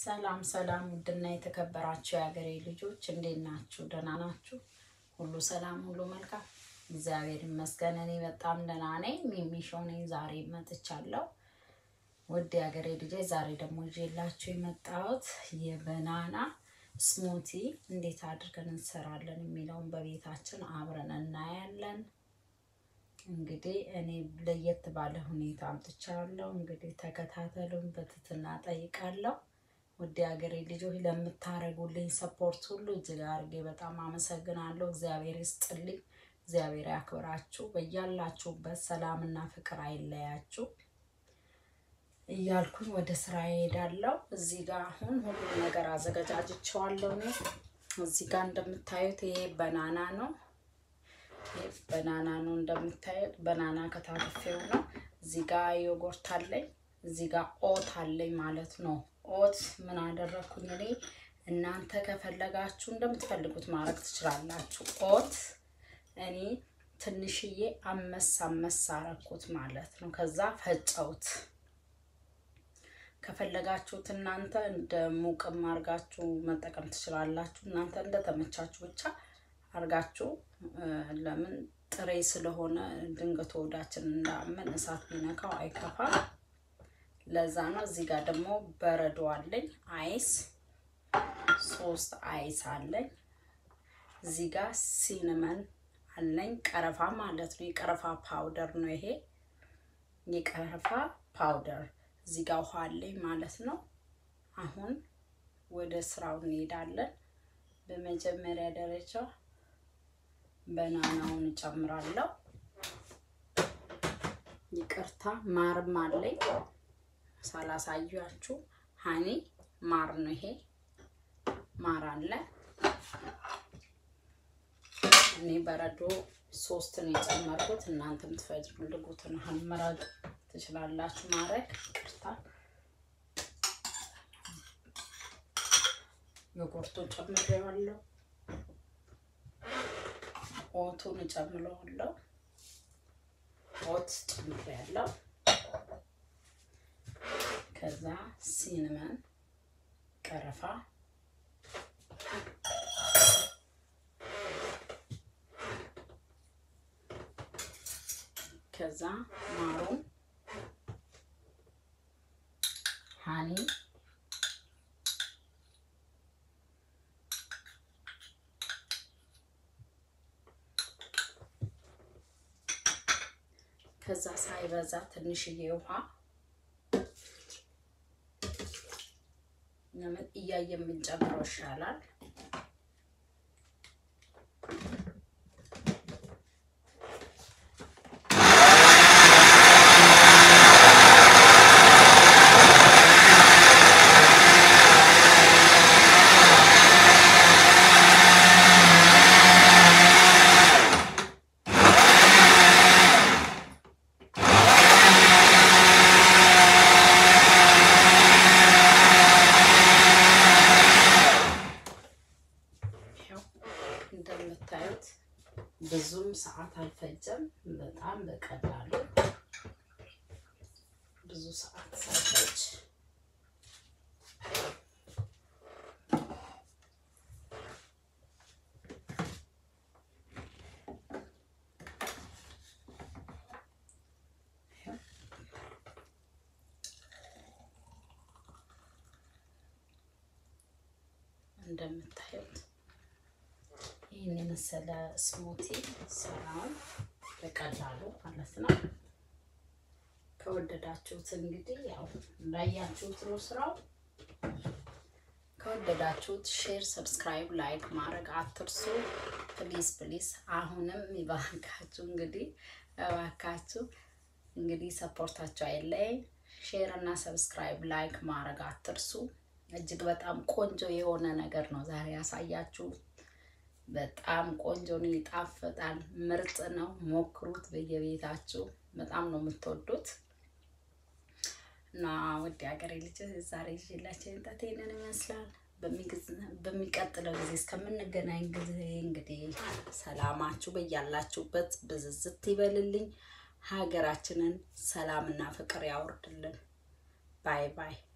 ሰላም ሰላም፣ ውድና የተከበራችሁ የሀገሬ ልጆች እንዴት ናችሁ? ደህና ናችሁ? ሁሉ ሰላም፣ ሁሉ መልካም፣ እግዚአብሔር ይመስገን። እኔ በጣም ደህና ነኝ። ሚሚሾው ነኝ። ዛሬ መጥቻለሁ። ውድ የሀገሬ ልጆች፣ ዛሬ ደግሞ ይዤላችሁ የመጣሁት የበናና ስሙቲ እንዴት አድርገን እንሰራለን የሚለውን በቤታችን አብረን እናያለን። እንግዲህ እኔ ለየት ባለ ሁኔታ አምጥቻለሁ። እንግዲህ ተከታተሉን፣ በትህትና ጠይቃለሁ። ውድ ሀገሬ ልጆች ለምታደርጉልኝ ሰፖርት ሁሉ እጅግ አድርጌ በጣም አመሰግናለሁ። እግዚአብሔር ይስጥልኝ፣ እግዚአብሔር ያክብራችሁ። በያላችሁበት ሰላምና ፍቅር አይለያችሁ እያልኩኝ ወደ ስራ እሄዳለሁ። እዚህ ጋር አሁን ሁሉም ነገር አዘገጃጅቸዋለሁ። እኔ እዚህ ጋር እንደምታዩት ይሄ በናና ነው በናና ነው እንደምታዩት፣ በናና ከታተፌው ነው። እዚህ ጋር ዮጎርት አለኝ፣ እዚህ ጋር ኦት አለኝ ማለት ነው። ኦት ምን አደረግኩኝ እኔ፣ እናንተ ከፈለጋችሁ እንደምትፈልጉት ማድረግ ትችላላችሁ። ኦት እኔ ትንሽዬ አመስ አመስ አረኩት ማለት ነው። ከዛ ፈጨውት። ከፈለጋችሁት እናንተ እንደ ሙቅም አርጋችሁ መጠቀም ትችላላችሁ። እናንተ እንደተመቻችሁ ብቻ አርጋችሁ ለምን ጥሬ ስለሆነ ድንገት ወዳችን እንዳመን እሳት ቢነካው አይከፋም። ለዛ ነው። እዚህ ጋር ደግሞ በረዶ አለኝ፣ አይስ ሶስት አይስ አለኝ። እዚህ ጋር ሲንመን አለኝ፣ ቀረፋ ማለት ነው። የቀረፋ ፓውደር ነው ይሄ የቀረፋ ፓውደር። እዚህ ጋር ውሃ አለኝ ማለት ነው። አሁን ወደ ስራው እንሄዳለን። በመጀመሪያ ደረጃ በናናውን እጨምራለሁ። ይቅርታ ማርም አለኝ ሳላሳያችሁ፣ ሀኒ ማር ነው ይሄ ማር አለ። እኔ በረዶ ሶስትን የጨመርኩት እናንተ የምትፈልጉትን ያህል መራቅ ትችላላችሁ ማድረግ። ይቅርታ ዮጎርቱን ጨምሬዋለሁ። ኦቱን እጨምረዋለሁ። ኦት ጨምሬያለሁ። ከዛ ሲንመን ቀረፋ፣ ከዛ ማሩን፣ ሀኒ ከዛ ሳይበዛ ትንሽዬ ውሃ ለምን እያየ የምንጨምረው ይሻላል። እንደምታዩት ብዙም ሰዓት አልፈጀም። በጣም በቀላሉ ብዙ ሰዓት ሳይፈጅ እንደምታዩት ይህን የመሰለ ስሙቲ ስራውን በቀላሉ ማለት ነው። ከወደዳችሁት እንግዲህ ያው እንዳያችሁት ነው ስራው። ከወደዳችሁት ሼር፣ ሰብስክራይብ፣ ላይክ ማድረግ አትርሱ። ፕሊዝ ፕሊዝ። አሁንም ይባካችሁ እንግዲህ እባካችሁ እንግዲህ ሰፖርታችሁ አይለየኝ። ሼር እና ሰብስክራይብ ላይክ ማድረግ አትርሱ። እጅግ በጣም ቆንጆ የሆነ ነገር ነው ዛሬ ያሳያችሁ። በጣም ቆንጆ ነው፣ ይጣፍጣል፣ ምርጥ ነው። ሞክሩት በየቤታችሁ በጣም ነው የምትወዱት። እና ውድ ሀገሬ ልጅ ዛሬ ይዤላችሁ የመጣሁት ይሄንን ይመስላል። በሚቀጥለው ጊዜ እስከምንገናኝ ጊዜ እንግዲህ ሰላማችሁ በያላችሁበት ብዝዝት ይበልልኝ። ሀገራችንን ሰላምና ፍቅር ያወርድልን። ባይ ባይ